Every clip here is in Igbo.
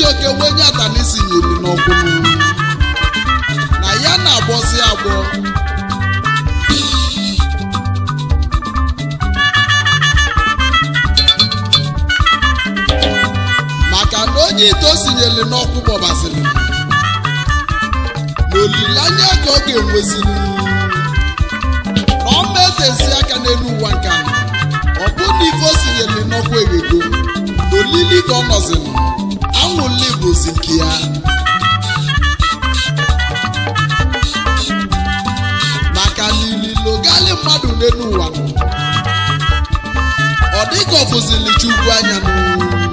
chijioke wenye atanisi nyere n'ọkwụ na ya na-agbọzi agbọ maka na onye ite o sinyere n'ọkwụ gbọbaziri na olileanya ka ọ ga-enweziri na ọ metezi aka n'elu ụwa nke a ọ bụ na ife o sinyere n'ọkwụ eghego olili ka ọ nọziri anwụli bụzi nke ya maka na ililogali mmadụ n'elu ụwa nọ ọ dịka ọ fụzili chukwu anya n'ụwa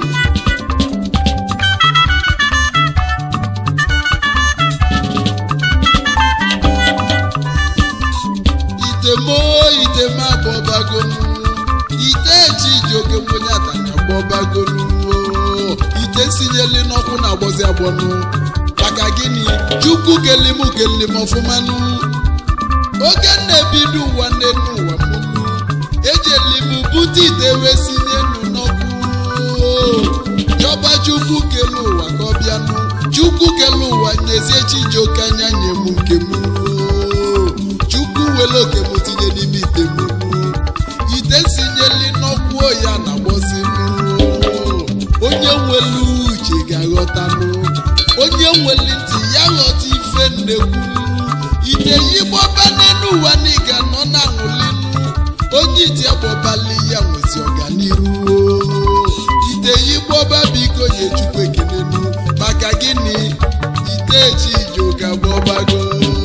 itemo iteme agbọbagonu ite eji iji oke mkpenye atana agbọbagonu ite sinyeli n'ọkụ na-agbọzi agbọnụ maka gịnị chukwu kelim kelim ọfụmanụ oge na-ebido ụwa n'elu ụwa mụnụ ejelim bute ite wee sinye nụ n'ọkụ yọba chukwu kele ụwa ka ọ bịanụ chukwu kele ụwa nyezie chijioke anya nye m nke m chukwu wele oke m tinye n'ime ite m ite sinyeli n'ọkwụ ya na gbọzinụ onye nwelu uche ga-aghọtanụ onye nweli ntị ya ghọta ife nnekwu ite yigbọba n'elu ụwa na ị ga-anọ na aṅụlinụ onye iti agbọbali ya nwezi ọganiru ite yigbọba biko nye chukwu ekelenu maka gịnị ite eji ije ụka gbọbago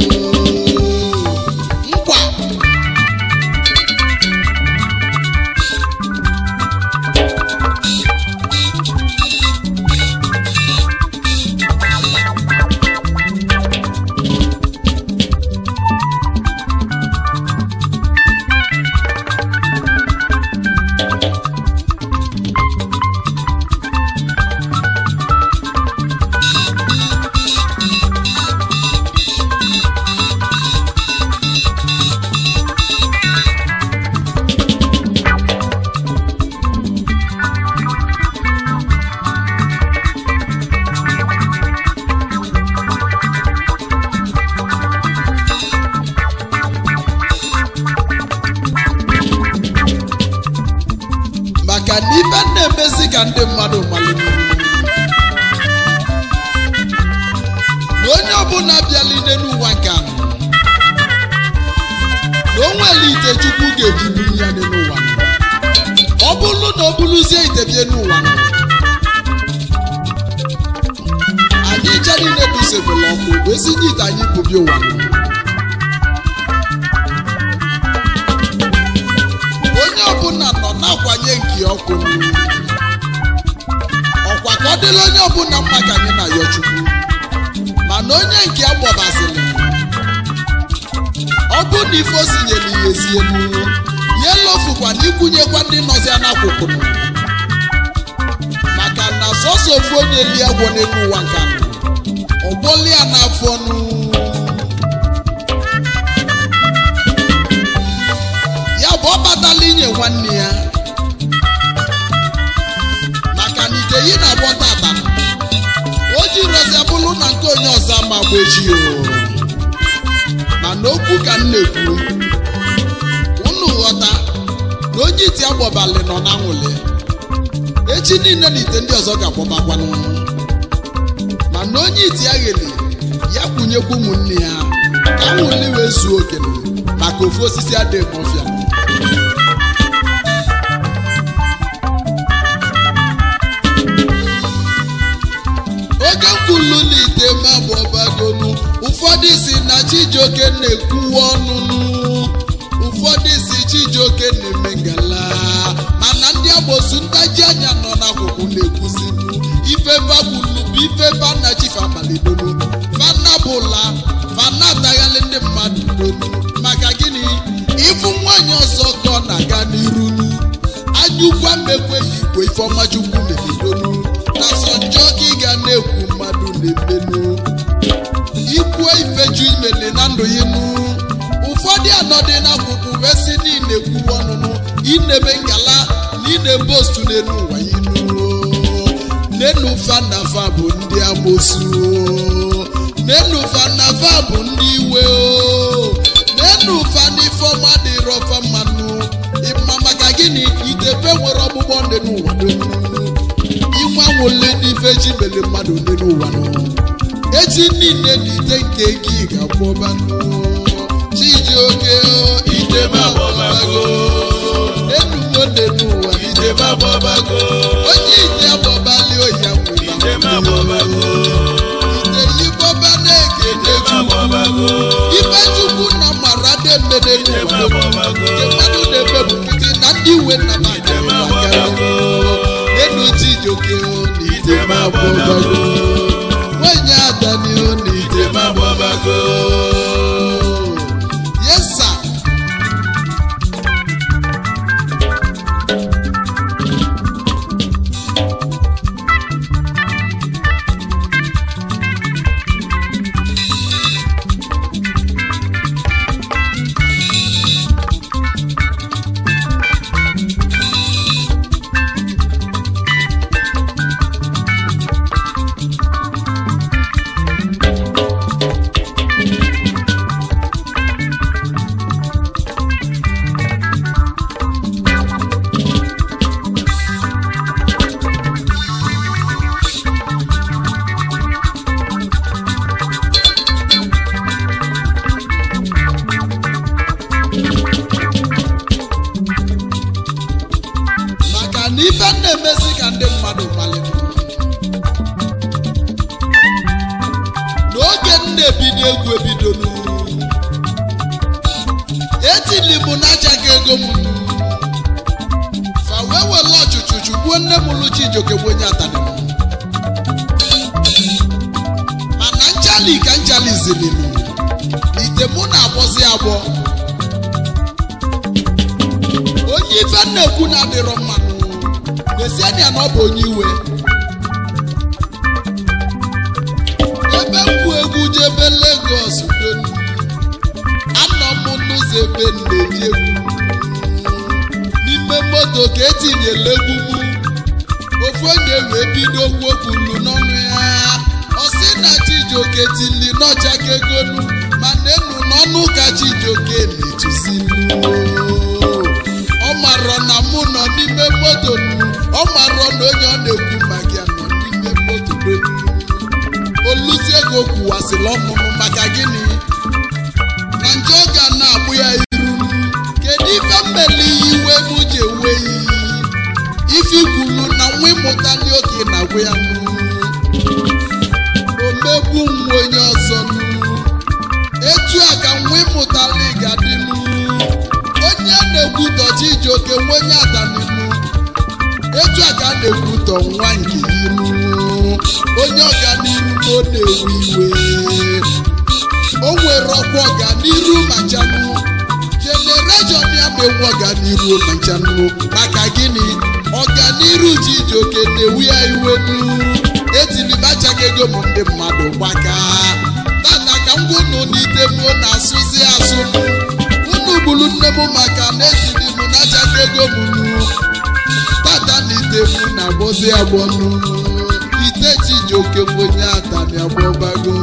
nkwa maka na ife na-emezi ka ndị mmadụ malụ na onye ọbụla bịalide n'ụwa nke a na o nwere ite chukwu ga-eji buru ya dị n'ụwa ọ bụrụ na o buluzie ite bie n'ụwa anyị je niile dusebela ọkụ wee si n'ite anyị bụbi ụwa onye ọbụla nọ na-akwanye nke ọkụ ọkwa ka ọ dịla onye ọbụla mma ka anyị na-ayọ chukwu mana onye nke agbọbazili ọ bụ na ife o sinyere ihe ezie n'uwe ya elofukwa na ikwunyekwa ndị nọzia n'akwụkwụ maka na sọsọ ofu onye li agwọ n'elu ụwa nke a ọgbọli ya n'afọ nụ ya bụ ọ batala inye nwanne ya maka na ite yi na-agbọ tata o ji rozi bụrụ na nke onye ọzọ ama agba echi o mana okwu ka m na-ekwu unu ghọta na onye iti agbọbalị nọ na nwụle echi niile na ite ndị ọzọ ga-agbọbakwanụ mana onye iti agheli ya kwunyekwa ụmụnne ya ka nwụli wee zuo okenye maka ofu osisi adịghị ọfịa oge nkwulu n'ite mabụ ọbagonu ụfọdụ si na chijioke na-ekwuwa ọnụnụ ụfọdụ si chijioke na-eme ngala mana ndị agbosu ntaji anya nọ n'akwụkwọ na-ekwuzinu ife bakwulu bụ ife bana chifabalidonu fana bụla fana ataghalị ndị mmadụ donu maka gịnị ịfụ nwaanyị ọzọ ka ọ na-aga n'irunu anyụkwa mekweghị igwe ifeọma chukwu melidonu na sọ njọ ka ị ga na-ekwu mmadụ na-emenu ikwuo ifeju imele na ndụ ya nu ụfọdụ anọdị n'akwụkwọ wee sị niile ekwuwe ọnụnụ inebe ngala na ine postu n'elu ụwa inu nenu fanafa bụ ndị amosu o. nenu fanafa bụ ndị iwe o nenu fanifọma dịrọ fa mmanụ ịma maka gịnị idebe nwere ọgbụgbọ ndị n'ụwa dum inwe anwụle n'ife chi mere mmadụ dị n'ụwa nọ echi niile na ite nke gị ga-akpọbanụ chijioke idebe agbọbago enugo dị n'ụwa idebe agbọbago onye ite agbọbali oyi nwere ite yibọba na-ekele chukwu ife chukwu na mara dị mmede n'ụwa nke mmadụ na-eme bụ nkịtị na ndị iwe nna enu chijioke na idebe agbọbago nwanyị adani na idebe agbọbago yes sir maka na ife na-emezi ka ndị mmadụ malite n'oge m na-ebido egwu ebidolu etili m n'achaghị ego m fa wee were ọchụchụ chụgbuo nne m lụ Chijioke bụ onye atani mana nchali ka nchali zilinu ite mụ na-agbọzi agbọ onye ife na-ekwu na-adịrọ mmanụ na-esiania na ọ bụ onye iwe ebe mkpu egwu jebe Lagos donu anọ m n'ụzọ ebe m na-eji egwu n'ime moto ka etinyela egwu m ofu onye wee bido kwuokwulu n'ọnụ ya ọ sị na Chijioke tili n'ọchaka egonu mana enu n'ọnụ ka Chijioke na-etuzinu ọ marọ na mụ nọ n'ime moto nu ọ marọ na onye ọ na-ekwu maka ya nọ n'ime moto donu oluzi ego kwuwasịrị ọmụmụ maka gịnị na nje ọ ga na-agbụ ya iru kedu ife mmeli iwe m ji ewe iyi ife ikwulu na nwa ịmụta ndị okenye na-agwụ ya nụ omegbu nwa onye ọzọ nụ etu a ka nwa ịmụtala ga-adịnụ onye na-ekwutọ Chijioke nwa onye adaninu etu a ka a na-ekwutọ nwa nke iru onye ọganiru na ọ na-ewe iwe o nwere ọkwa ọganiru ma nchanụ jenereshọn ya ma enwe ọganiru ma nchanụ maka gịnị ọganiru Chijioke na-ewu ya iwe nu etilibachaghị ego m ndị mmadụ gbaka tata ka m gwunu n'ite m na-asụzi asụ unu gburu nne m maka na etili m na-achaghị ego m nu tata na ite m na-agbọzi agbọnụ ite Chijioke bụ onye atani agbọbago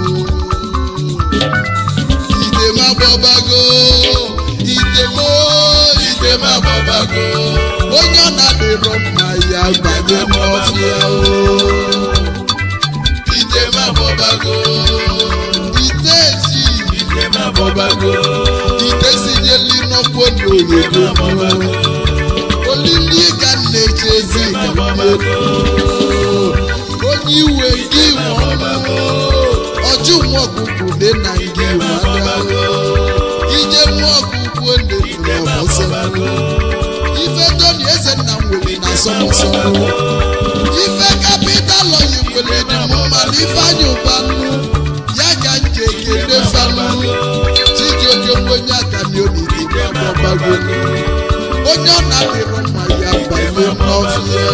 ite m agbọbago ite m ite m agbọbago onye ọ na-adịrọ mma ya banye n'ọfịa o ite m agbọbago ite ji ite m agbọbago ite sinyeli n'ọkwọ n'oyibo olili ka m na-eche ezi ka m na-ekwu onye iwe gị nwe ọjụ nwa ọkụkụ dị na ngị wadago ije nwa ọkụkụ dị n'ọbọsọ ife toni eze nna m nwere na sọmọsọ ife kapital oyi nwere dị m mana ife anya ụbanụ ya ka nke ekele fanụ Chijioke nwe onye atanioni dị n'ọgbago onye ọ na-adịrọ mma ya banye n'ọfịa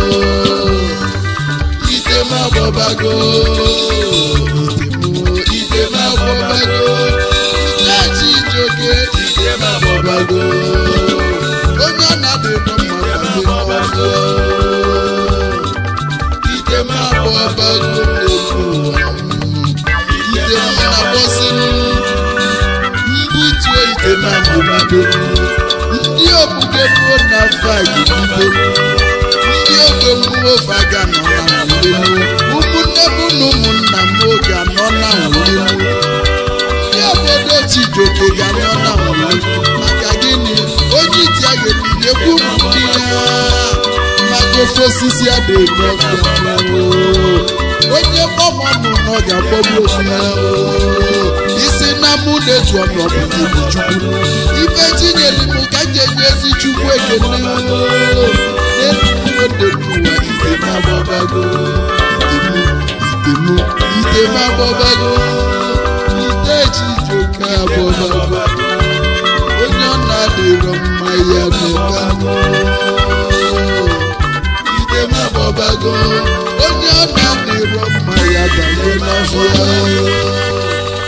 ite m agbọbago ite m agbọbago ite Chijioke ite m agbọbago onye ọ na-adịrọ mma banye n'ọfịa ite m n'elu ụwa ite m na-agbọsị mbutu ite na mbubido ndị obuge bụ na fagibido ndị ogbe mmụọ faga nọ na nwulelu ụmụnne m na ụmụnna m oge anọ na nwulelu ndị obodo Chijioke ga-anọ na nwulelu maka gịnị onye iti a ga-ebido ekwu ndị ya maka ofe osisi adịghị ọfịa onye gbọmọnụ nọ ga-agbọgbu ofu ya isi na mụ na-etu ọnọdụ bụ chukwu ife tinyere m ka m ga-enye ezi chukwu ekele n'eluụwa ite m agbọbago itemu ite m agbọbago ite Chijioke agbọbago onye ọ na-adịrọ mma ya mebago ite m agbọbago onye ọ na-adịrọ mma ya banye n'afọ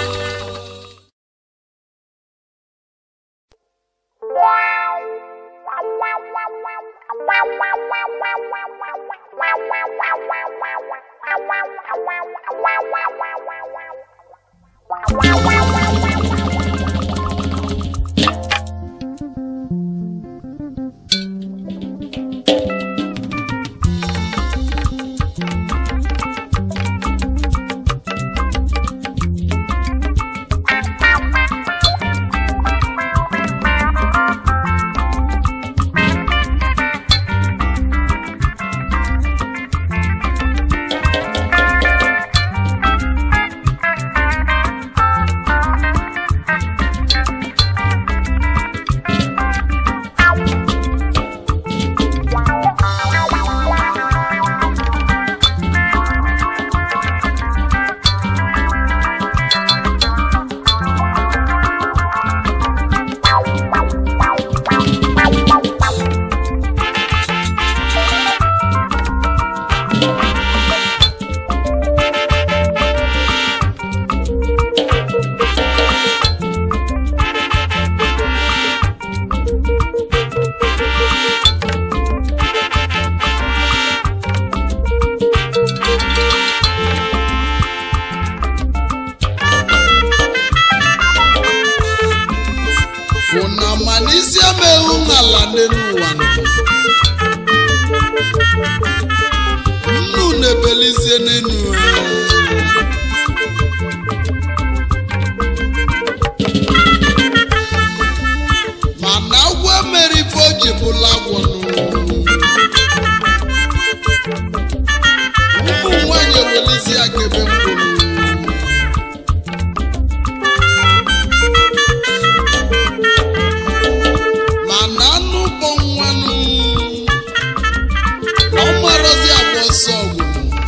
fụna ma n'isi emeghụ n'ala n'elu ụwa nọ. nnu na-ebelizie n'elu ụwa. mana agwọ mere ife o ji bụla agwọ nụ. ụmụ nwanyị ewelizi aka ebe mkpụrụ mana anụ kpọ nwanụ na ọ marọzi agba ọsọ ọgwụ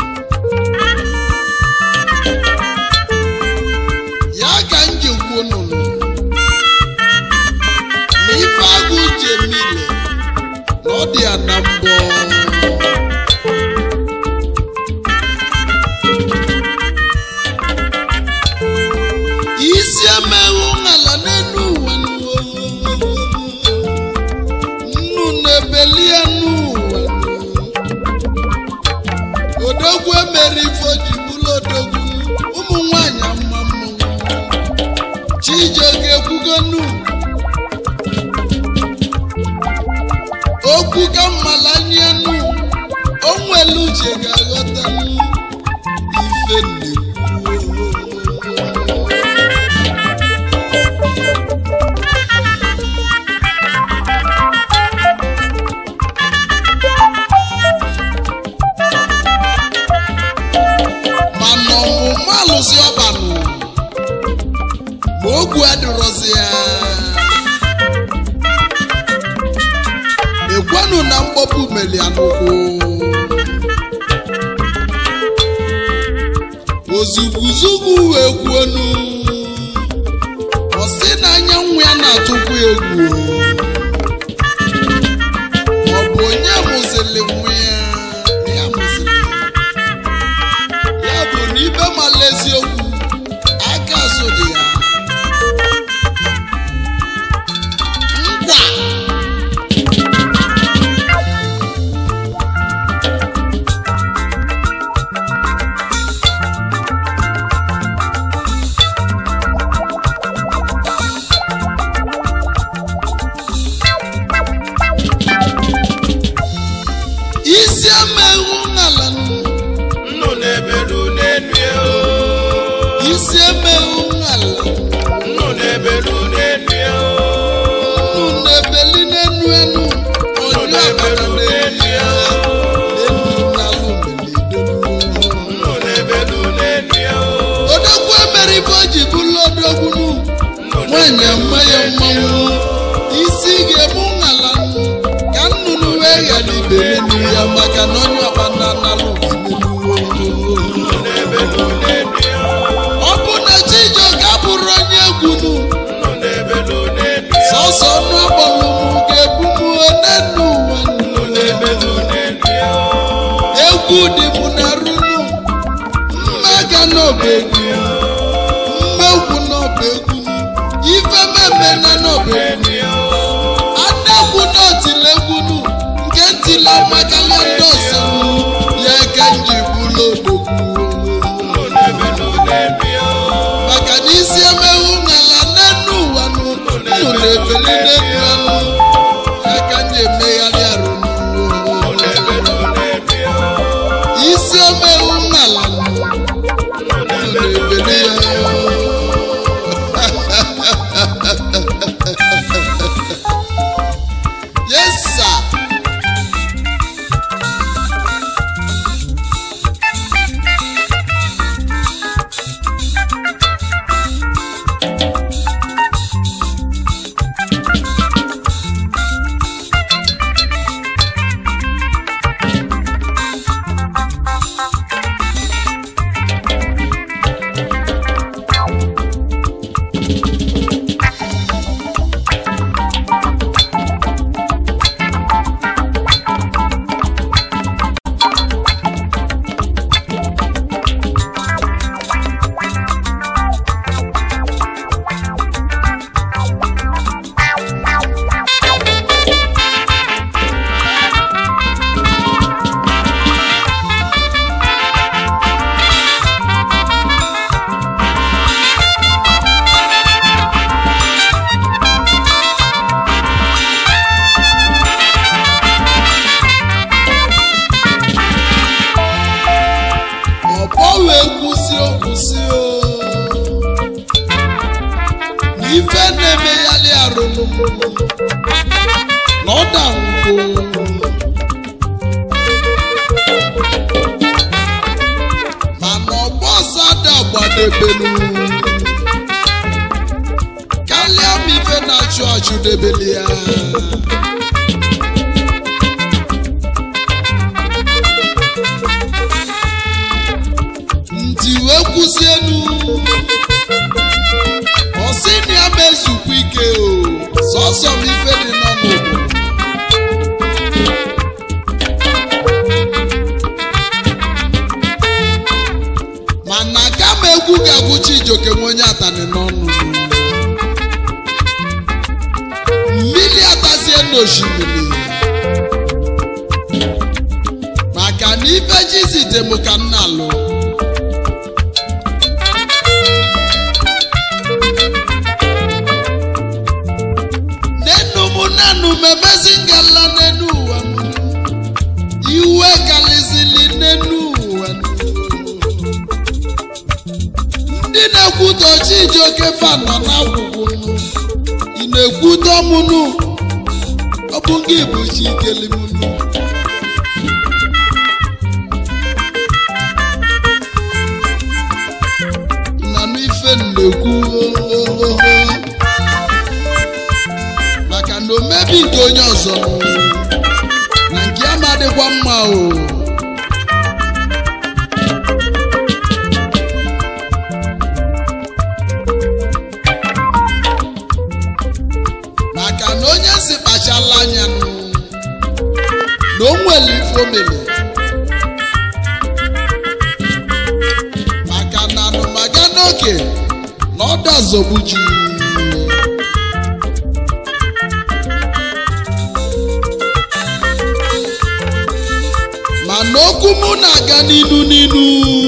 ya ka m ji kwuo nụnụ na ife agụ uche mile na ọ dị ya na mbọ isi emeghụ n'ala n'elu ụwa nnu na-ebeli ya n'ụwa odogwu emere ife o ji bụrụ odogwu ụmụ nwanyị ama mmanwụ Chijioke ekwugonu okwu ka mmala anya nụ o nwere uche ga-aghọta ife nnekwu mana ọmụmụ alụsị ọbanụ ma ogwu adịrọzi ya ekwenụ na mkpọpụ meli anụkwụ ozugwuzugwu wee kwuonu ọ sị na anyanwụ ya na-atụkwu egwu ọ bụ onye mụzili nwa ya na ya mụzili ya ya bụ na ibe mala eziokwu aka azụ dị ya nkwa n'ọba egwu mmegwu n'ọba egwu ife mmemme na n'ọba egwu adegwu n'otilegwunu nke ntila makalia ndị ọzọ ya ka nji bụlụ odogwu maka na isi emeghu n'ala n'enu ụwa nụ nnụ na-ebeli n'elu anụ ya ka nji emegharị arụ isi omeghu n'ala nụ nnụ na-ebeli ya yes sir ọbọ wee kwụsị okwụsị o na ife na-emegharị arụ na ọda ngwo mana ọgbọ ọsọ ada gbadebelu karịa ma ife na-achụ achụ debeli ya ntị wee kwụsị elu ọsị na ya ma ezukwa ike o sọsọ m ife dị n'ọnụ mana kama egwu ga-agwụcha ijoke nwe onye atani n'ọnụ mmiri atazie n'osimiri maka na ife ji zite m ka m na-alụ n'enu mụ nanụ memezi ngala n'enu ụwa m iwe kalizili n'enu ụwa m. ndị na-ekwutọ chijioke fanọ n'akwụkwọ nụ ị na-ekwutọ mụnụ ọ bụ gị bụ chikeli mụnụ nnanụ ife m na-ekwu maka na omebi nke onye ọzọ na nke ya ma dịkwa mma o maka na onye si kpachala anya nụ na o nwere ife o mere maka na anụmaga n'oke na ọ dazogbuju mana okwu mụ na-aga n'inu n'inu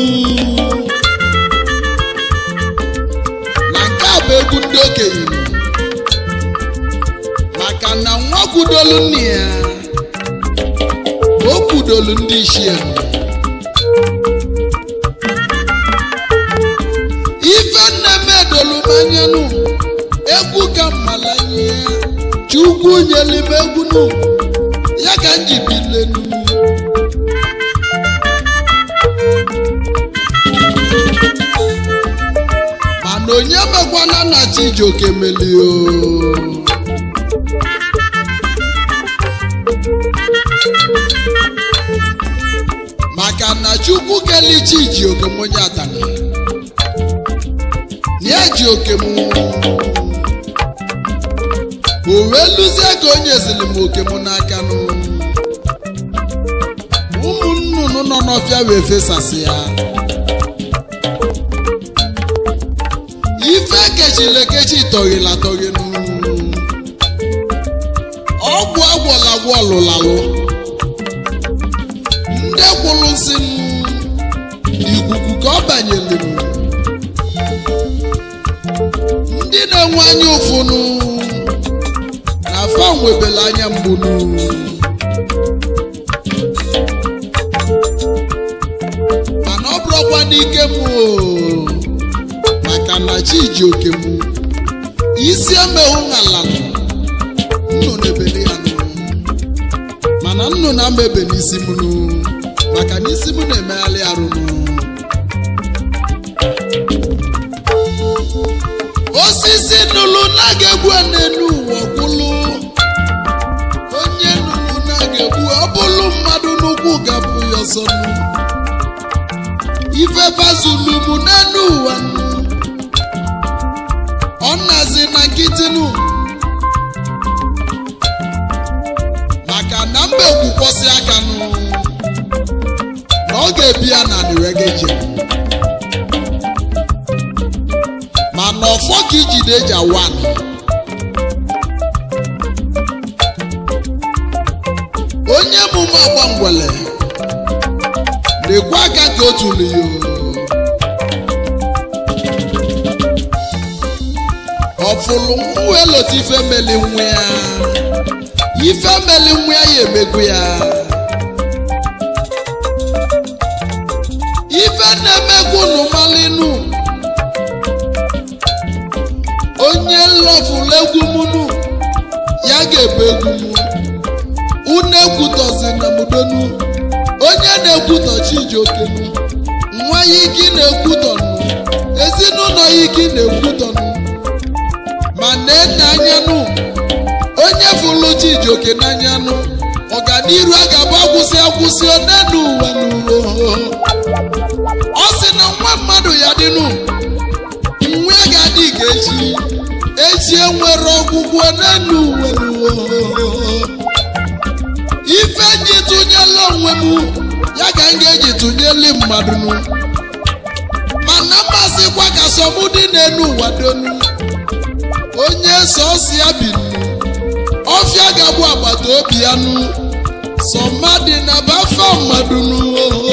na nke a bụ egwu ndị okenye maka na nwa kwudolu nne ya o kwudolu ndị isi ya ife nne m edolu m anyanụ egwu ka mmalanye ya chukwu nyeli m egwu nụ ya ka m ji bilenu mana onye mekwana na chijioke melio maka na chukwu kelichi ji okem onye atana ya ji okem o wee lụzie ka onye zili m okem n'aka nụ ụmụ nnụnụ nọ n'ọfịa wee fesasị ya ekechila ekechi tọghịla tọghịnụ ọgwụ agwọla agwọ lụlalụ ndị kwụrụ nsị n'ikuku ka ọ banyelụ ndị na-enwe anya ụfụnụ na afa nwebela anya mgbunu mana ọ bụrụkwa n'ike m o maka na chi ji oke m isi emehụ ala nnụ na-ebeli ya nụ mana nnụ na-ama ebe n'isi m nụ maka na isi m na-emegharị arụ nụ osisi nụlụ na-ga-egbu n'elu ụwa gwụlụ onye nụlụ na-ga-egbu ọ bụlụ mmadụ n'ụkwụ ga-abụ ya ọsọ nụ ife bazulu m n'elu ụwa nụ ọ nazi na nkịtị nụ maka na mba ekwukwọsị aka nụ na ọ ga-ebi ya na niwegeje mana ọfọ ka ijide eji awa anị. onye emume agba ngwele na-ekwe aka ka otu liyo ọfụlụ mmụọ elota ife meli nwa ya ife meli nwa ya ya emego ya ife na-emegwu unu malinu onye lọfụlụ egwu munu ya ga-ebu egwu mu unu ekwutọzi na mudonu onye na-ekwutọ chijokenu nwa ya ike na-ekwutọnụ ezinụlọ ya ike na-ekwutọnụ ma na-ene anyanụ onye fụlụ chijioke n'anyanụ ọganiru a ga-abụ akwụsị akwụsị onenu ụwa n'ụwa ọ sị na nwa mmadụ ya dịnụ nwa ya ga-adị ka echi echi enwere ọgwụgwọ n'enu ụwa n'ụwa ife ji tụnyela onwe m ya ka m ga-eji tụnyeli mmadụ nụ mana mmasịkwa ka sọmụ dị n'elu ụwa donu onye sọsi ya bi nụ ọfịa ga-abụ agbata obi ya nụ sọmadị na bafa mmadụ nụ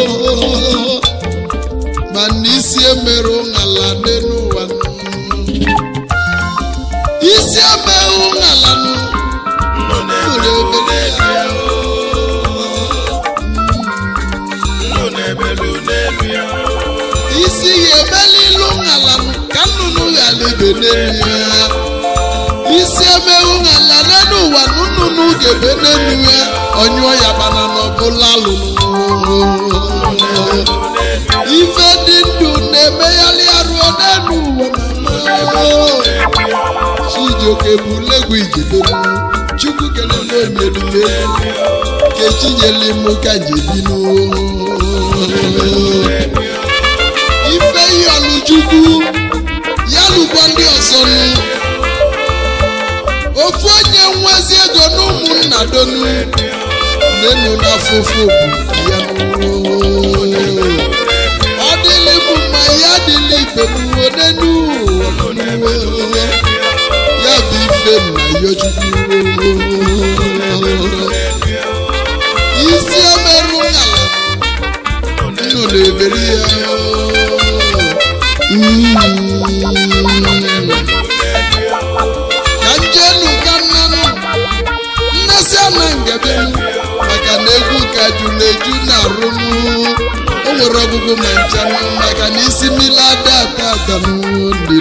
mana isi emerụ ṅala n'elu ụwa nụ isi emerụ ṅala nụ Nnụ na-ebelu n'elu ya o. Nnụ na-ebelu n'elu ya o. isi ya emela ilu ṅala nụ ka nnụnụ ghara ebe n'elu ya isi emerụ ṅala n'elu ụwa nụ nnụnụ ga-ebe n'elu ya ọnyụọ ya bana n'ọbụla lụrụ ife dị ndụ na-emegharị arụ n'elu ụwa chijioke bụ legwu ijido chukwu kelele onyelile kechinyeli m ka njebinu ife yọlụ chukwu ya lụkwa ndị ọzọ nụ ofu onye nwezi ego na ụmụnna donu nenu n'afụfụ bụ ya nụ ọ dịlị m mma ya dịlị ibe m onenu ya bụ ife nna ya chukwu isi emerụ ngala nnụ na-eberi ya Mm. ka njenu ka nnanụ nnesi ana ngebe maka na egwu ka jụrụ eju na-arụ m o nwere ọgụgụ ma nchanụ maka na isi mmiri ada ata atanụ dị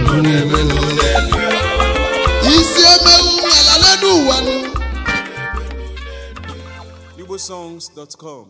isi emewu ala n'ụwa nụ igbosongs.com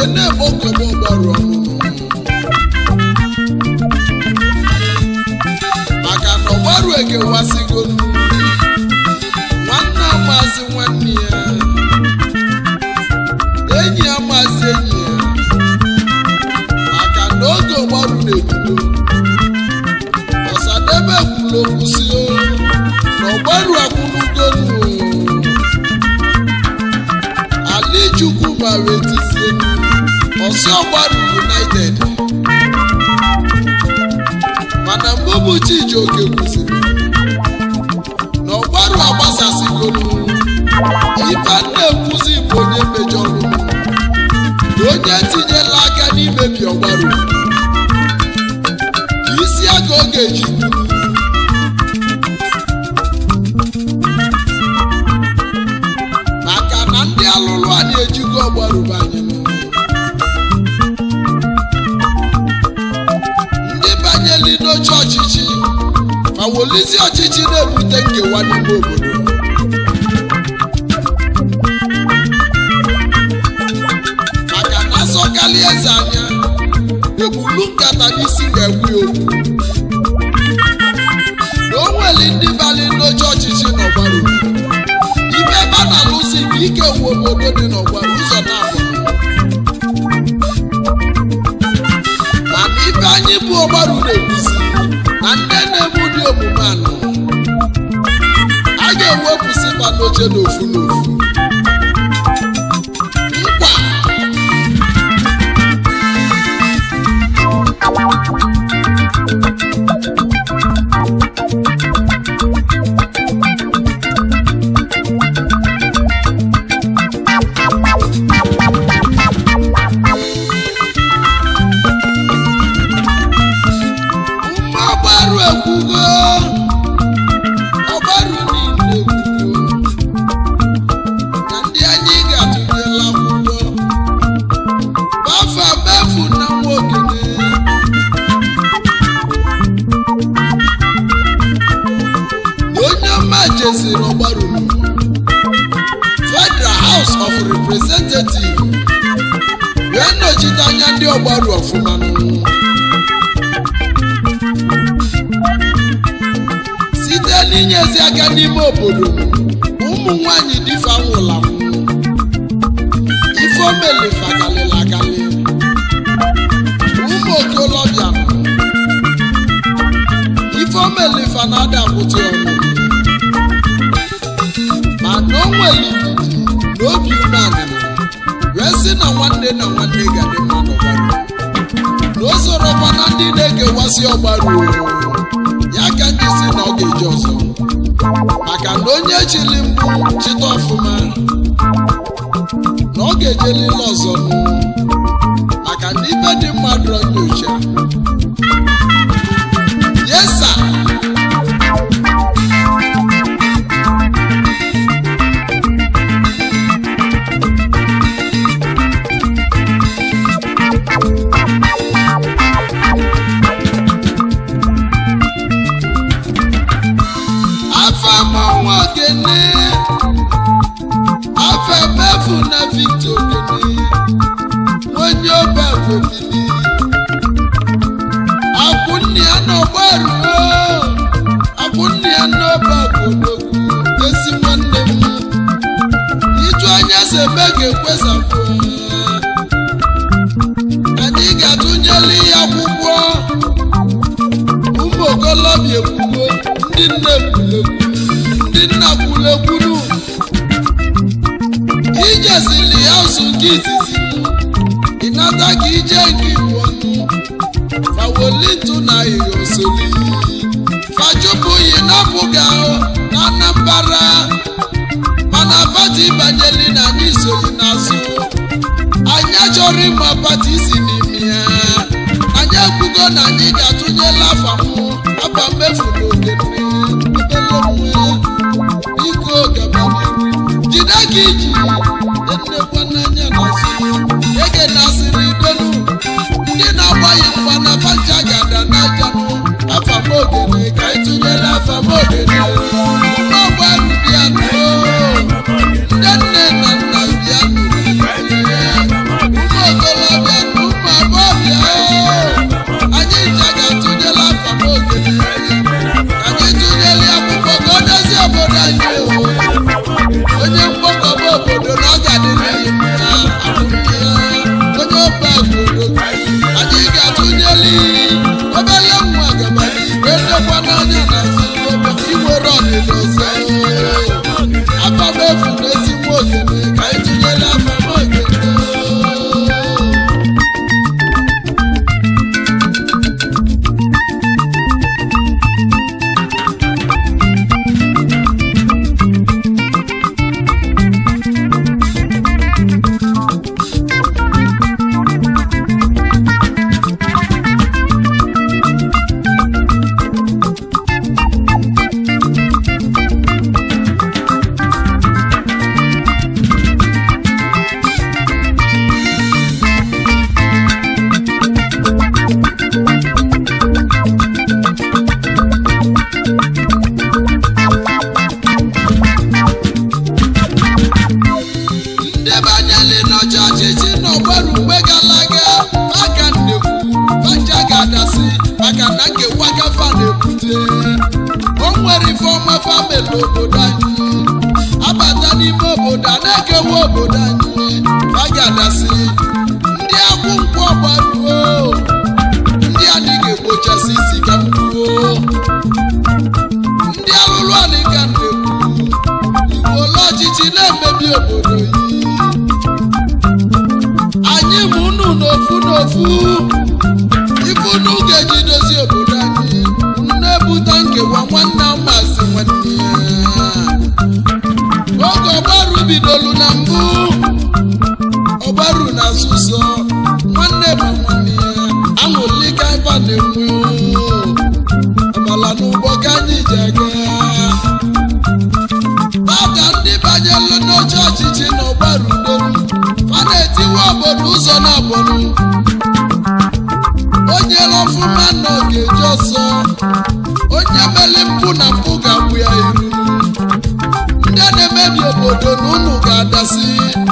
wee na-eme okobo ọgbaru ọnụnụ maka na ọgbaru egewasigo nwanne amazi nwanne ya enyi amazi enyi ya maka na oge ọgbaru na-ebido ọsadebe kwuru okwu si o na ọgbaru akwụlugonu alichukwu mara etizie ọsị ọgbaru united mana mgbe bụ chijioke kwụsịrị na ọgbaru agbasasịgolu ife na-ekwuzi bụ onye mejọrọ na onye tinyela aka n'imebi ọgbaru isi aka ọ ga-eji gburu maka na ndị alụlụ a na-ejigo ọgbarubanye ndị banyeli n'oche ọchịchị ma wolizi ọchịchị na-ebute nkewa n'ime obodo maka na asọkali eze anya egbulu nkata n'isi ga-egwu ya okwu na o nwere ndị bali n'oche ọchịchị n'ọgbaru ibe ebe a na-alụsi bụ ike wu obodo dị n'ọgbara ụzọ na-abụ mana ibe anyị bụ ọgbaru na-ekwuzi na ndị na-eme ụdị omume anọ a ga-ewepụsịkwa n'oche n'ofu n'ofu nkwa mma ọgbaru ekwugo ọgbaru niile ekwugo na ndị anyị ga-atụnyela akwụkwọ bafa befu na nwa ogene na onye ọma jeziri ọgbaru federal house of representative wee nọchite anya ndị ọgbaru ọfụma n'ụwa site n'inyezi aka n'ime obodo ụmụ nwanyị difa nwụrụ anwụ ifeomelifa galịla agalị ụmụ okolobịa ifeomelifa na-ada akwụtị ọnụ mana o nwere ndidi na obi umeala wee sị na nwanne na nwanne ga-adị mma n'ọgbara na o sorokwa na ndị na-ekewasị ọgbara ya ka ndị si na ọ ga-eji ọzọ maka na onye chili mbụ chịta ọfụma na ọ ga-ejelile ọzọ nụ maka na ibe dị mmadụ nyocha yesa afa manwa gene afa mefu na victor gene onye ọba gomili akwụnne ya n'ọgbaru akwụnne ya n'ọba godogwu ezi nwanne m iju anya sebe ga-ekwesapụ anyị ga-atụnyeli ya akwụkwọ ụmụ okolobịa ekwugo ndị nne kwulekwu ndị nna kwulekwuru ijesili ya ụzụ nke izizi ịnata ka ije nke igbo ọnụ fawolitu na ihosoli fachụpụghị napụga na anambara mana pati banyeli na anyị soghị n'azụ anyị achọrọ ịma pati si n'ime ya anyị ekwugo na anyị ga-atụnyela afa mụ afa mmefu n'oge nne obele nwe iko gabaniru jide ka iji ennekwa n'anya n'azụ ege na-asịrị idonu ndị na-agbaghị mgba na panja gada n'aja mụ afa m ogene ka anyị tụnyere afa m ogene ọgbaru bịa nụọ ndị nne na nna bịa nụrụ ụmụ okolobịa nwere ife ọma famili obodo anyị abata n'ime obodo a na-ekewa obodo anyị a ga-adasị ndị akwụ nkwụ ọgbaruo ndị anyị ga-egbochasị isi ka mkpuo ndị alụlụ anyị ka na-ekwu igbo ole ọchịchị na-emebi obodo yi anyị ma unu n'ofu n'ofu ife unu ga-eji dozie obodo anyị unu na-ebute nkewa nwanne amazi nwanne ya oge ọgbaru bidolu na mbụ ọgbaru na asụsọ nwanne ma nwanne ya aṅụlika ebe a na-enwe amala n'ụgbọ ka anyị ji aga tata ndị banyelu n'oche ọchịchị na ọgbaru dolu fa na-etiwe obodo ụzọ na abọnụ onye ọfụma nọ ga-eji ọsọ onye meli mpụ na mpụ ga-agbụ ya iru ndị na-emebi obodo na unu ga-adasị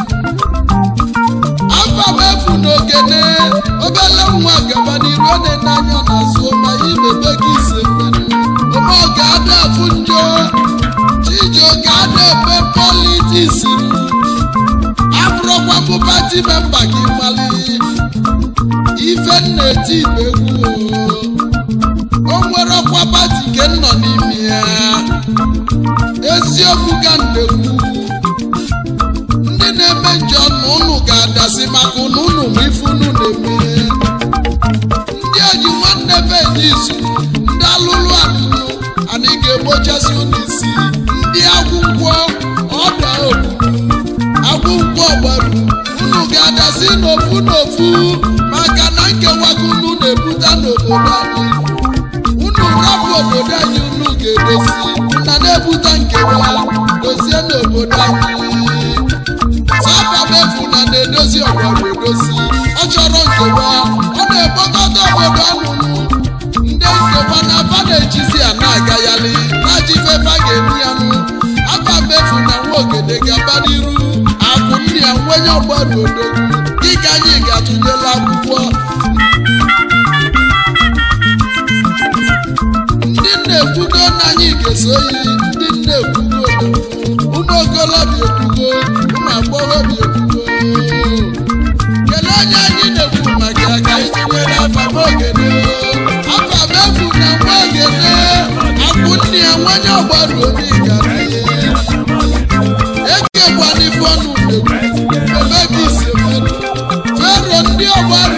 afa m efu n'ogene obele nwa gaba n'iru ọ na-ene anya n'azụ ma imebe gị ise mmenụ ome ọ ga-ada afụ njọ chijio ga-ada ebe politiks abụrụkwa mbụ pati memba gị mali ife na-eti igbe egwu o nwere ọkwa pati nke nọ n'ime ya eziokwu ka na-ekwu ndị na-eme njọ na ụnụ ga-adasị maka ụnụ ụnụ ma ife ụnụ na-eme ndị oji nwanne be izu ndị alụlụ alụlụ anyị ga-egbochasị ụnụ isi ndị agwụgwọ ọda obodo agwụgwọ gbaru unu ga-adasị n'ofu n'ofu maka na nkewago unu na-ebute n'obodo anyị unu rapụ obodo anyị unu ga-edozi na na-ebute nkewa dozie n'obodo anyị sababefu na na-edozi ọgbara edozi ọ chọrọ nkewa ọ na-ekpokọta obodo ọnụnụ ndị nkewa na aba na-ejizi ya na-agagharị na-ajifefa ga-eme ya nụ aba mefu na nwa ogede ga-aba n'iru akụ nne ya nwenye ọgbara odogwu dịka anyị ga-atụnyela akwụkwọ ndị nna-ekwugo na anyị ga-eso yi ndị nna-ekwugo ụmụ okolobịa ekwugo ụmụ agbọghọbịa ekwugo kelee onye anyị na-ekwu maka ya ka anyị tinyere afa m ogene afa m efu na nwa ogene akwụ nne ya nwenye ọgbara obi gara ekekwana ife ọnụ na-ekwu emebi ise mmadụ fero ndị ọgbara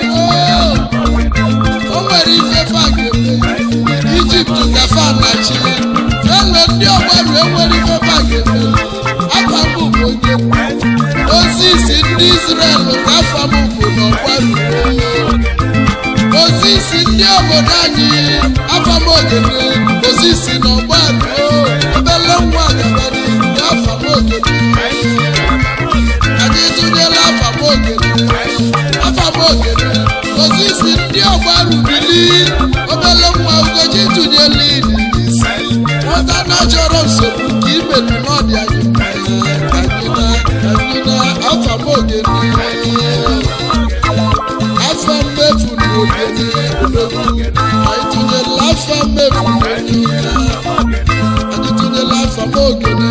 o nwere ife fa ga-eme ijipt ka fa na chi fero ndị ọgbara enwere ife fa ga-eme afa m bụ onye ozi isi ndị israel ka afa m bụ na ọgbara ozi isi ndị obodo anyị afa m ogene ozi isi na ọgbara obele nwa gabara ndị afa m ogene anyị tụnyela afa m ogene afa m ogene ozi isi ndị ọgbaru bili obele nwa ugoji tụnyela ili isi nwata na chọrọ nsogbu ka imedu n'ọdị anyị mma ka anyị na ka anyị na afa m ogene afa mmefu na ogene odogwu anyị tụnyela afa mmefu na ogene anyị tụnyela afa m ogene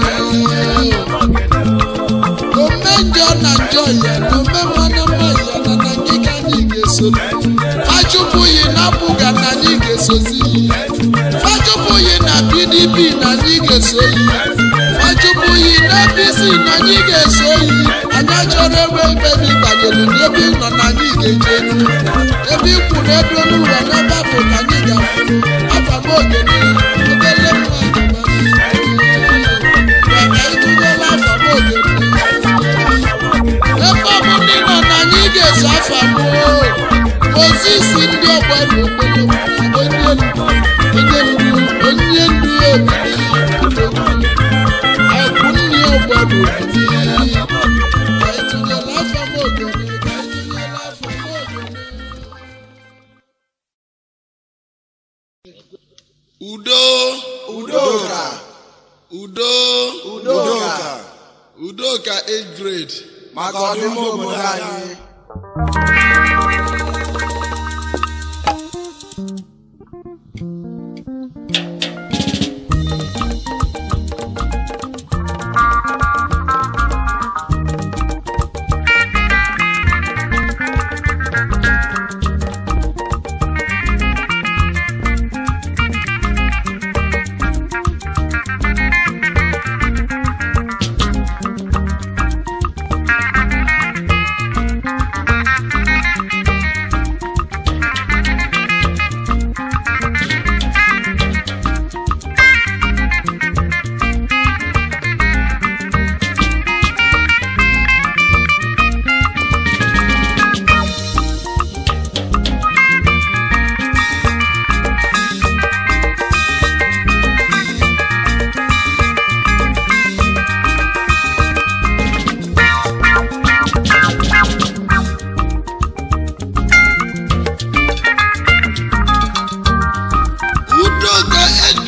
ome njọ na njọ ya na ome mmanụ mma ya na na ngịga anyị ga-esoli fachụpụghị na apụga na anyị ga-esozi fachụpụghị na pdp na anyị ga-esoyi fachụpụghị na apc na anyị ga-esoyi anyị achọrọ ebe ebe banyere n'ebe ị nọ na anyị ga-eje elu ebe ikwu na ebe n'ụwa n'ebe afọ ka anyị ga-afụ afa m ogene obele nwa maka ịtụnyela afa m ogene ebe ọ bụ ndị nọ na anyị ga-eso afa m ozisi ndị ọgbara okporo onye ndu onye ndu onye ndu obibi akwụ nne ọgbara obibi ka ịtụnyela afa m ogene ka ịtụnyela afa m ogene udo udoka udo udoka udoka 8 grade maka ọdịmma obodo anyị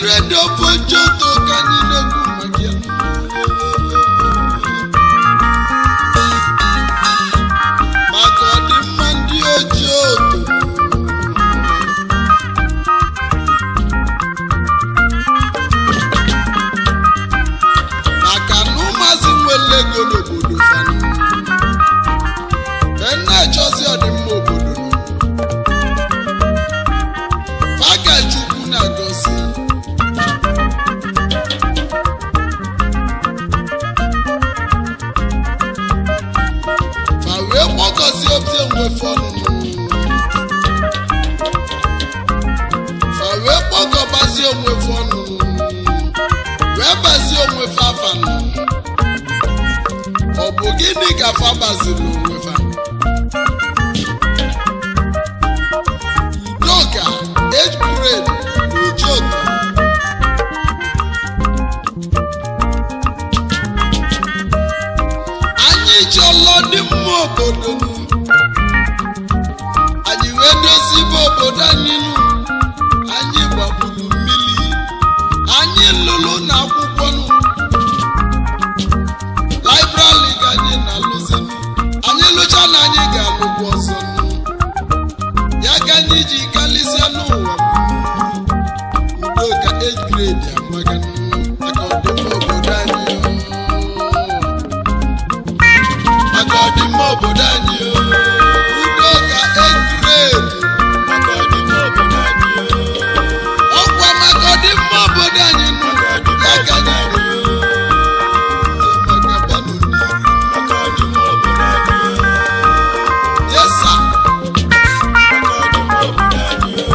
redio pojoto ka anyị na-ekwu maka ya maka ọdịmma ndị ojii oto maka na ụmụazị nwere ego n'obodo fanụ ka na-achọzi ọdịmma obodo nọ Faga Chukwu na-agọzi fa wee kpọkọzi obi enwefe ọnụnụ fa wee kpọkọbazi onwefe ọnụnụ wee bazie onwefe afanụ ọ bụ gịnị ka fa baziri onwefa udoka age grade na ojoto anyị chọlọ dị mma obodo nụ. anyị wee dozibe obodo anyị nụ anyị gbagburu mmiri anyị lụrụ na akwụkwọ nụ laibrali ka anyị na-alụzi nụ anyị lụcha na anyị ga-alụkwa ọzọ nụ ya ka anyị ji kalịsịa n'ụwa udo ka age grade amaga nụ maka ọdịmma obodo anyị o. maka ọdịmma obodo anyị o. udo ka age grade maka ọdịmma obodo anyị o. ọkwa maka ọdịmma obodo anyị nụ ya ka anyị ji maka banụ n'iru maka ọdịmma obodo anyị o. yes sir. maka ọdịmma obodo anyị o.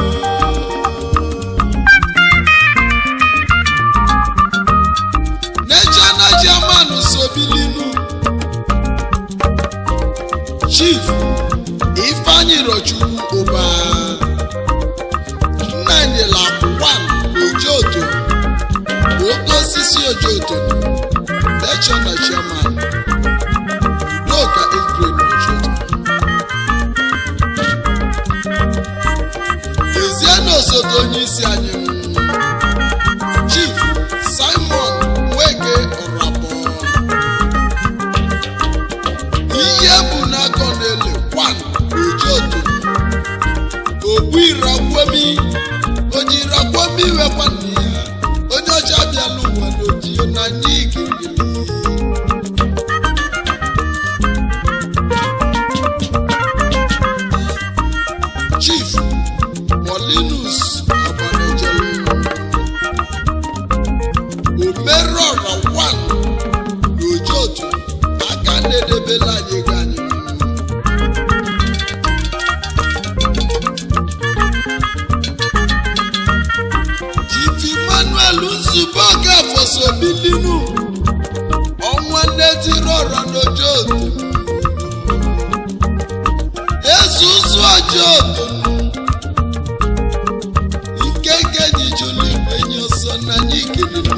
National chairman Sobilinu Chief Ifeanyi Rochukwu Ụba Nnanyela One Ojoto Oke osisi Ojoto National chairman Udoka Edwin Ojoto Eziana osote onye isi anyị Chief Simon Nweke Ọrabọ ihe bụ n'aka na-ele kwan ojoto ogbu irakwomi onye irakwomi wekwa nna ya onye ọcha bịala ụwa n'ojio na anyị ikirili Chief Molinus Agbanejelu omerọra wan n'ojoto aka na-edebela anyị ego anyị Chief Emmanuel Nzube Okafosobilinu ọnwa nnetirọra n'ojoto ezuzu ojoto ike nke ji jụlụ igwe nye ọsọ na anyị kelele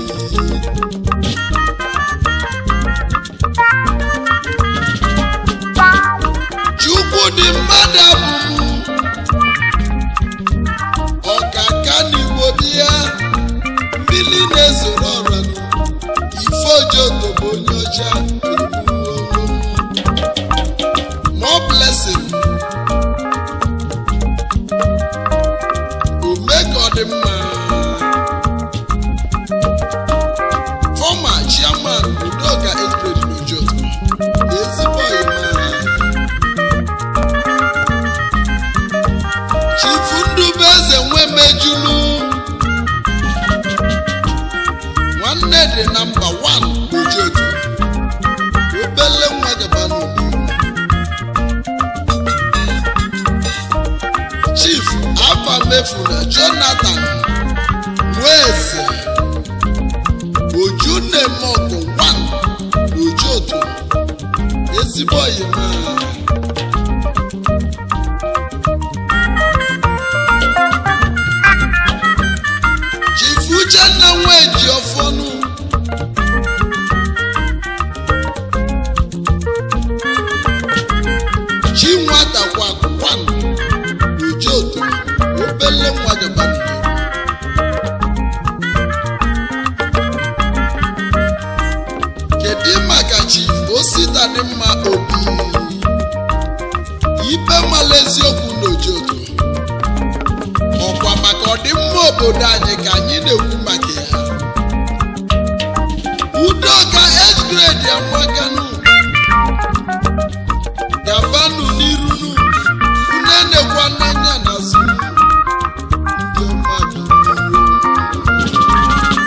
chukwu dị mmadụ abụmụ ọkaka n'igbo bịa mmiri na-ezoro ọranụ ife ojoto bụ onye ọcha more blessing ome ka ọ dị mma fọma chairman udoka edred n'ojoto ezigbo ọyịma chifu ndubeze nwe mejulu nwanne dị na mba 1 n'ojoto obele nwa gaba n'obodo chief afamefuna jonathan nweze ojunemọgụ 1 n'ojoto ezigbo oyima chief uchenna nweji ọfọnụ chi nwata kwakụ 1 n'ojoto obele nwa gaba n'ihu obodo anyị ka anyị na-ekwu maka ya udoka age grade amaganụ gabanụ n'irunu unu nekwa n'anya n'azụ ndị ọma bi n'iru.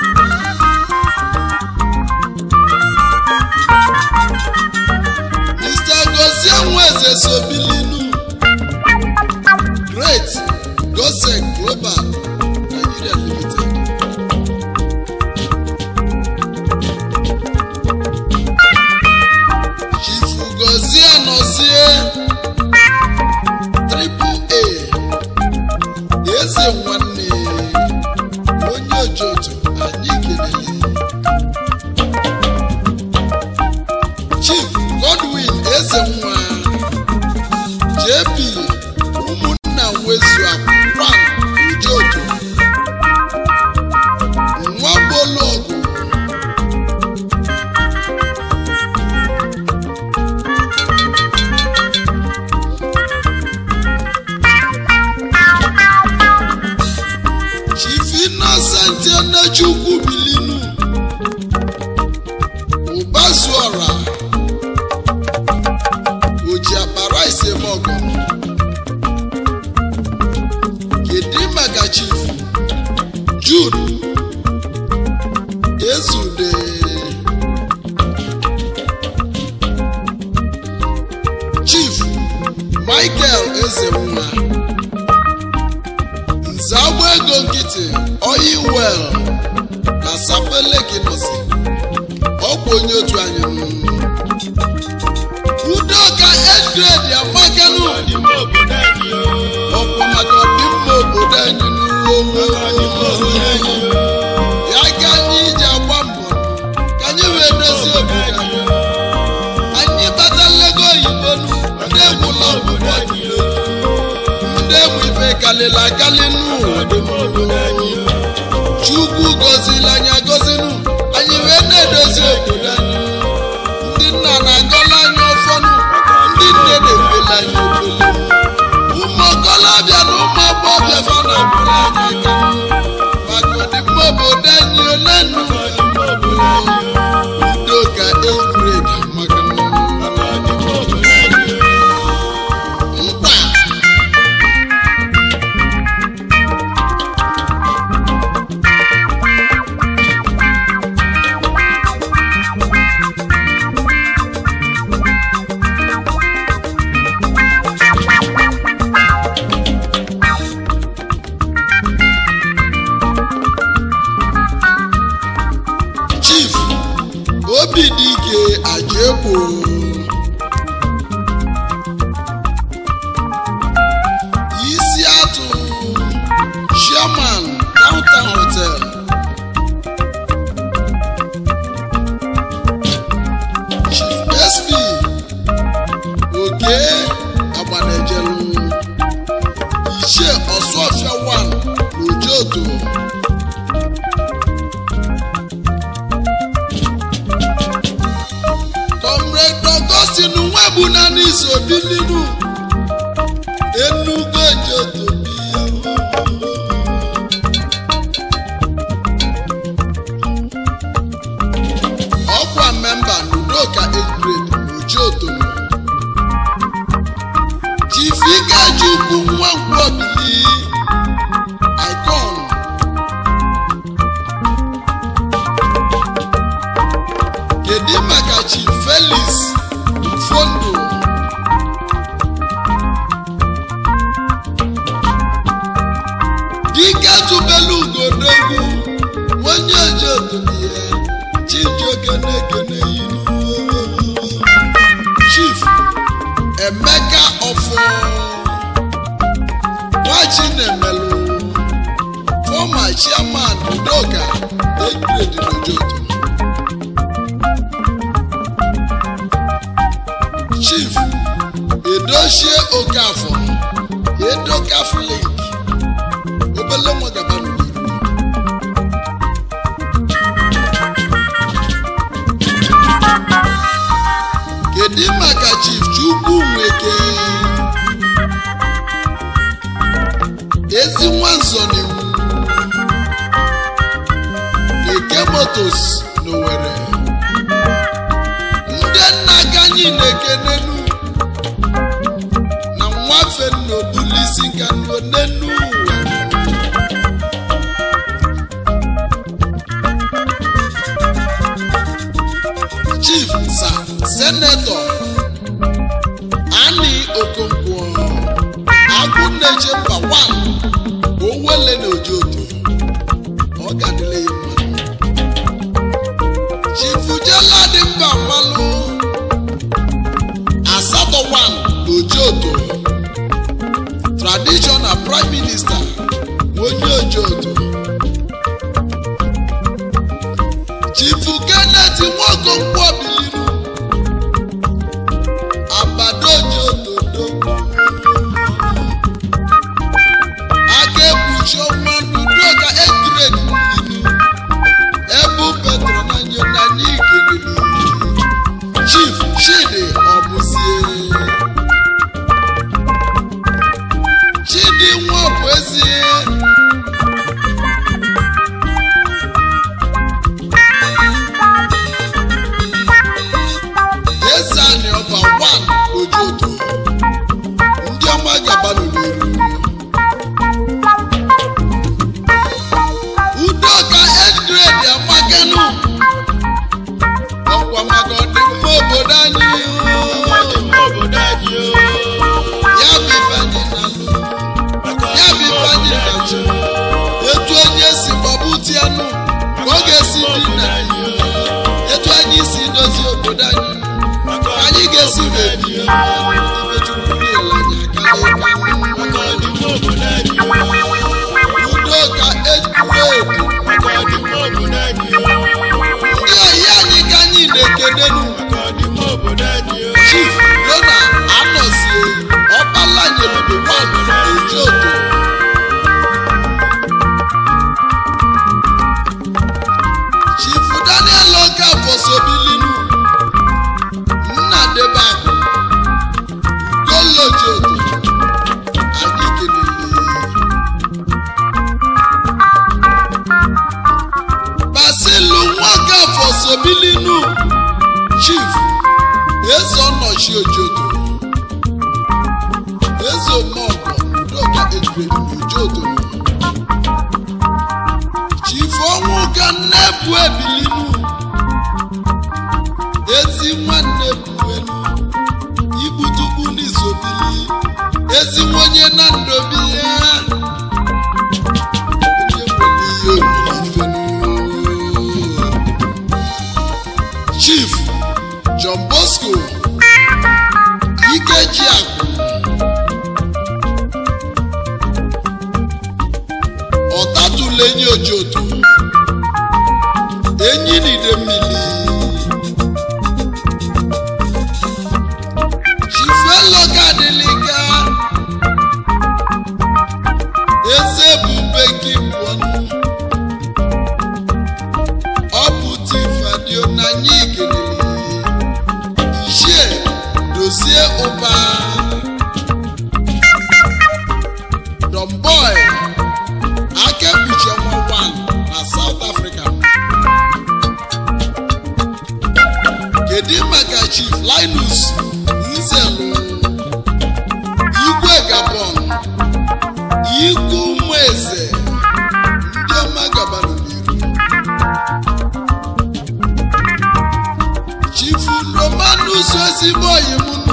Mr. Gozie Nweze Sobilinu Great Gosek Global Nigeria Limited Chief Gozie Nọzie Triple A Eze nwanne onye ojoto anyị kelele Chief Godwin Ezenwa JP ụmụnna nwezu Akwan Ujoto Nwabologu Chief Innocent Enechukwu Bilinu Ụbazuọra oji akpara isemọgọ kedu maka chief Jude Ezude chief Michael Ezenwa nzagba ego nkịtị oyi wel na sapeleki nọsi ọ bụ onye otu anyị nụ. udoka edgrade amaganụ ọkwa maka ọdịmma obodo anyị n'uwe ya ka anyị ji agba mbọ ka anyị wee dozie obodo anyị anyị bata nlego oyibo nụ ndị egwula obodo anyị ndị egwu ife kalịla akali n'ụwa chukwu gọzila anyị agọzinụ anyị wee na-edozi obodo anyị ndị nna na-agọla anyị ọfọnụ ndị nne na-ekwela anyị okwele ụmụ okolobịa na ụmụ agbọghọbịa fa na-agbara anyị aka maka ọdịmma obodo anyị ole nnu udo ka egwuregwu maka nkwa chief obi dị ike ajaegbo isi atụ chairman downtown hotel chief sp oke agbanejelu ichie ọsụọfịa 1 n'ojoto comrade augustin nwebu na n'iso bilinu enugo jotobi ọkwa memba n'udoka egred ojoto chifigajukwu nwa nkwobili icon kedu maka chief felix fondo dike tụbelu ugodogwu onye ojotobiya chijioke na-ekene yinu chief emeka ọfọ nwachi na-emelụ fọma chairman udoka egredi n'ojoto chief edochie okafọ edo catholic obele nwa gaba n'iru kedu maka chief chukwu nweke ezi nwa nzọ n'iwu motos n'Owerri ndị nna ka anyị na-ekenenu na nwafe nnobulisi ka nnenu ụwa chief sa senetọ ani okonkwo agụnneche mba wan owele na ojoto ọ ga-adịle ya mma chifujela dị mba mmalụ asatọ wan na ojoto traditional prime minister onye ojoto chifu kenneth nwaokonkwo biliru abadojododo aka ekpuchi ọnwa n'udoka egrade ilu ebu petro na nyo na n'igelili chief chidi ọbụzie chidi nwa bụ ezie ezani ọba wan ojoto ndị ọma gabanụ n'iru udoka edgrade amaganu ọkwa maka ọdịmma obodo anyị ya bụ ifeanyị na-alụ ya bụ ifeanyị na-achụ etu onye si gbagbuti anụ ka ọ ga-esi dị na anyị etu anyị si dozie obodo anyị anyị ga-esi mebi ifechukwu niile anyị akala ịka udoka edgrade ndị oyi anyị ka anyị na-ekenenu chief dona anọzie ọkpala nyeludo wan ojoto chief daniel okafosobilinu nna debakụ golojoto anyị kelele basilu nwakafosobilinu chief eze ọnọchi ojoto eze omeọgọ udoka ejirelu n'ojoto chief ọnwụ ka nne bụ ebilinu ezi nwanne buelu igbutukwu n'isobili ezi nwenye na ndobi ya onye nwere ihe olilifenu chief john bosco ikeji akụ ọtatụla enyi ojoto enyi n'ide mmiri chief eloka adịlịga eze bube gị pụọnụ ọ bụ tifadio na anyị kelere ichie dozie ụba domboy akekpuchi ọnwa 1 na south africa kedu maka chief linus nzelu igwe gabon igwe ụmụ eze ndị ọma gabanụ n'iru chifu romanus ezigbo oyimunu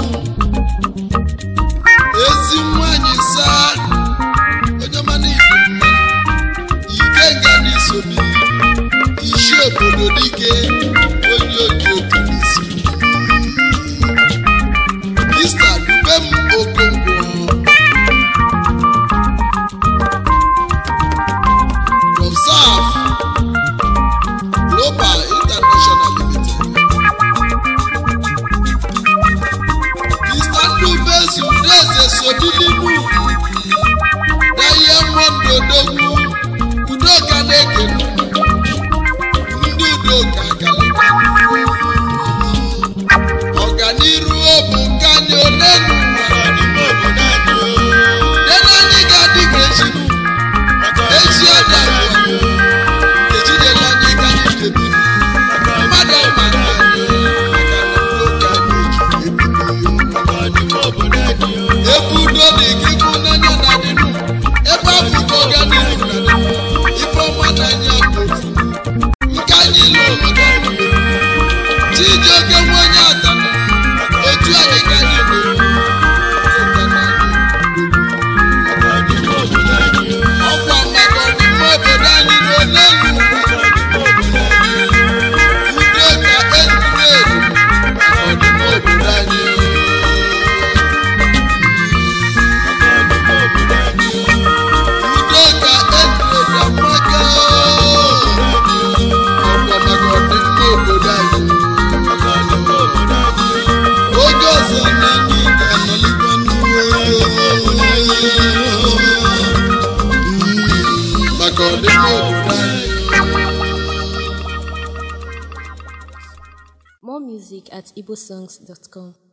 ezi nwanyị saa onye mana ibu mmanụ ike nga n'isobi isi obodo dike onye oji otu n'isi mista dubem okonkwo observe global international limited mr ndubezu ndeze sobilimu diamond odogwu udoka na-ekenu ndị udoka aka music at igbosongs.com.